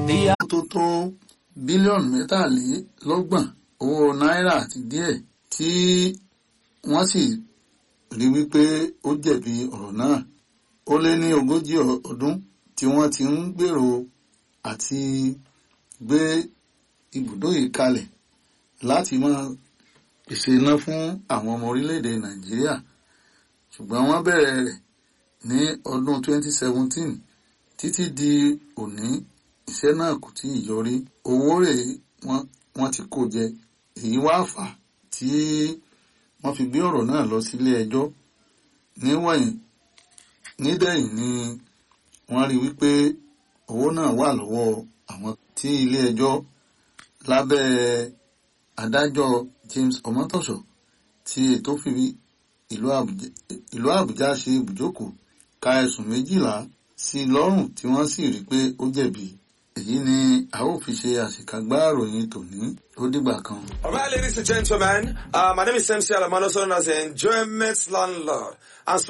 ìyá tó tó bílíọ̀nù mẹ́tàlélọ́gbọ̀n owó náírà àti díẹ̀ tí wọ́n sì rí wípé ó jẹ̀bi ọ̀rọ̀ náà ó lé ní ogójì ọdún tí wọ́n ti ń gbèrò àti gbé ibùdó yìí kalẹ̀ láti máa pèsè iná fún àwọn ọmọ orílẹ̀-èdè nàìjíríà ṣùgbọ́n wọ́n bẹ̀rẹ̀ rẹ̀ ní ọdún 2017 títí di òní iṣẹ́ náà kò tí ì yọrí owó rẹ̀ wọ́n ti kó jẹ èyí wá fà á tí wọ́n fi gbé ọ̀rọ̀ náà lọ sílé ẹjọ́ níwọ̀nyí nídẹ̀yìn ni wọ́n rí wípé owó náà wà lọ́wọ́ àwọn tí ilé ẹjọ́ lábẹ́ adájọ́ James Omotosho tí ètò fi ìlú Àbújá ṣe ibùjókòó ka ẹ̀sùn méjìlá sí i lọ́rùn tí wọ́n sì rí pé ó jẹ̀bi èyí ni a ó fi ṣe àṣekágbá ìròyìn tòní ó dìgbà kan. All right, ladies and gentlemen, uh, my name is MC Alamano, known as the Enjoyment Landlord. I'm